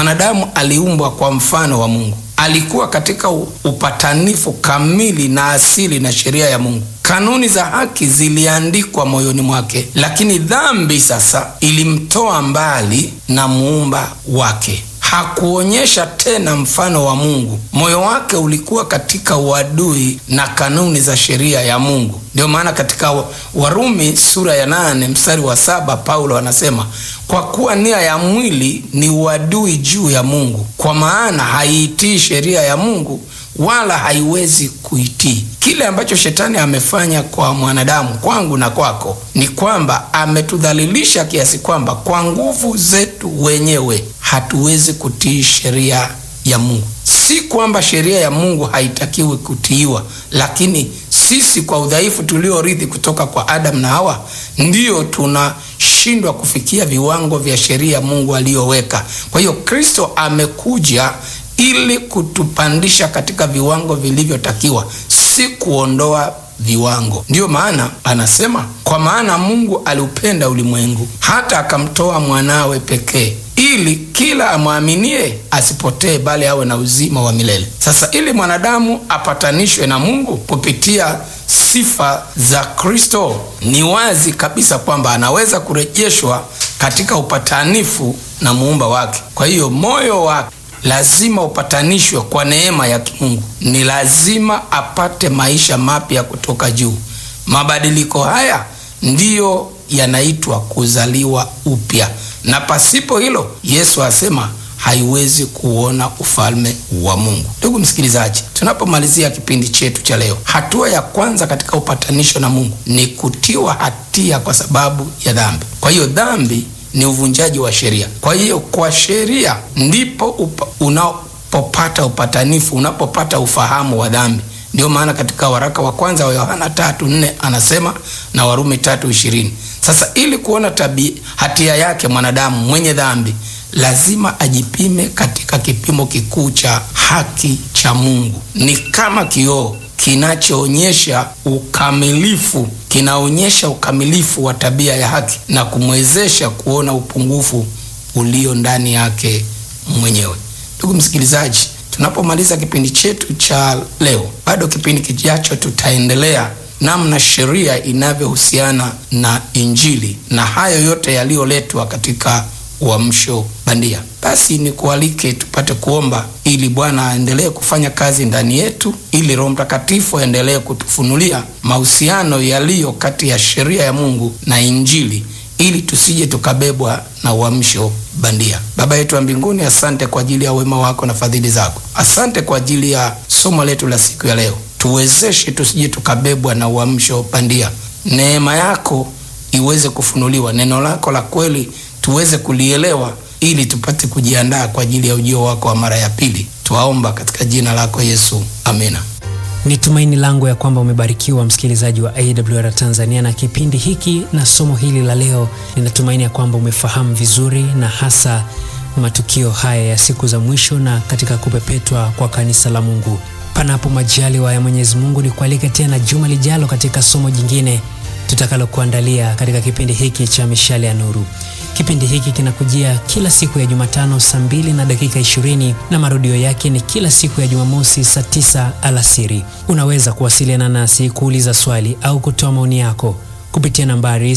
Mwanadamu aliumbwa kwa mfano wa Mungu, alikuwa katika upatanifu kamili na asili na sheria ya Mungu. Kanuni za haki ziliandikwa moyoni mwake, lakini dhambi sasa ilimtoa mbali na muumba wake. Hakuonyesha tena mfano wa Mungu. Moyo wake ulikuwa katika uadui na kanuni za sheria ya Mungu. Ndio maana katika Warumi sura ya nane mstari wa saba Paulo anasema, kwa kuwa nia ya mwili ni uadui juu ya Mungu, kwa maana haiitii sheria ya Mungu wala haiwezi kuitii. Kile ambacho shetani amefanya kwa mwanadamu, kwangu na kwako, ni kwamba ametudhalilisha kiasi kwamba kwa nguvu zetu wenyewe hatuwezi kutii sheria ya Mungu. Si kwamba sheria ya Mungu haitakiwi kutiiwa, lakini sisi kwa udhaifu tuliorithi kutoka kwa Adamu na Hawa ndiyo tunashindwa kufikia viwango vya sheria Mungu aliyoweka. Kwa hiyo Kristo amekuja ili kutupandisha katika viwango vilivyotakiwa, si kuondoa viwango. Ndiyo maana anasema, kwa maana Mungu aliupenda ulimwengu hata akamtoa mwanawe pekee, ili kila amwaminie asipotee, bali awe na uzima wa milele. Sasa ili mwanadamu apatanishwe na Mungu kupitia sifa za Kristo, ni wazi kabisa kwamba anaweza kurejeshwa katika upatanifu na muumba wake. Kwa hiyo moyo wake lazima upatanishwe kwa neema ya kimungu. Ni lazima apate maisha mapya kutoka juu. Mabadiliko haya ndiyo yanaitwa kuzaliwa upya, na pasipo hilo, Yesu asema haiwezi kuona ufalme wa Mungu. Ndugu msikilizaji, tunapomalizia kipindi chetu cha leo, hatua ya kwanza katika upatanisho na Mungu ni kutiwa hatia kwa sababu ya dhambi. Kwa hiyo dhambi ni uvunjaji wa sheria. Kwa hiyo kwa sheria ndipo upa, unapopata upatanifu, unapopata ufahamu wa dhambi. Ndio maana katika waraka wa kwanza wa Yohana tatu nne anasema na Warumi tatu ishirini. Sasa ili kuona tabi hatia yake mwanadamu mwenye dhambi lazima ajipime katika kipimo kikuu cha haki cha Mungu. Ni kama kioo kinachoonyesha ukamilifu, kinaonyesha ukamilifu wa tabia ya haki na kumwezesha kuona upungufu ulio ndani yake mwenyewe. Ndugu msikilizaji, tunapomaliza kipindi chetu cha leo, bado kipindi kijacho tutaendelea namna sheria inavyohusiana na Injili na hayo yote yaliyoletwa katika uamsho bandia. Basi ni kualike tupate kuomba ili Bwana aendelee kufanya kazi ndani yetu, ili Roho Mtakatifu aendelee kutufunulia mahusiano yaliyo kati ya sheria ya Mungu na Injili, ili tusije tukabebwa na uamsho bandia. Baba yetu wa mbinguni, asante kwa ajili ya wema wako na fadhili zako. Asante kwa ajili ya somo letu la siku ya leo. Tuwezeshe tusije tukabebwa na uamsho bandia. Neema yako iweze kufunuliwa, neno lako la kweli tuweze kulielewa ili tupate kujiandaa kwa ajili ya ujio wako wa mara ya pili. Twaomba katika jina lako Yesu, amina. Ni tumaini langu ya kwamba umebarikiwa msikilizaji wa AWR Tanzania na kipindi hiki na somo hili la leo. Ninatumaini ya kwamba umefahamu vizuri na hasa matukio haya ya siku za mwisho na katika kupepetwa kwa kanisa la Mungu. Panapo majaliwa ya Mwenyezi Mungu, ni kualike tena juma lijalo katika somo jingine tutakalokuandalia katika kipindi hiki cha Mishale ya Nuru. Kipindi hiki kinakujia kila siku ya Jumatano saa mbili na dakika ishirini na marudio yake ni kila siku ya Jumamosi saa tisa alasiri. Unaweza kuwasiliana nasi kuuliza swali au kutoa maoni yako kupitia nambari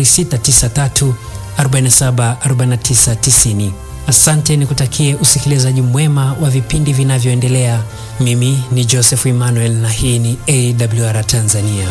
0693 47 49 90. Asante, nikutakie usikilizaji mwema wa vipindi vinavyoendelea. Mimi ni Joseph Emmanuel na hii ni AWR Tanzania.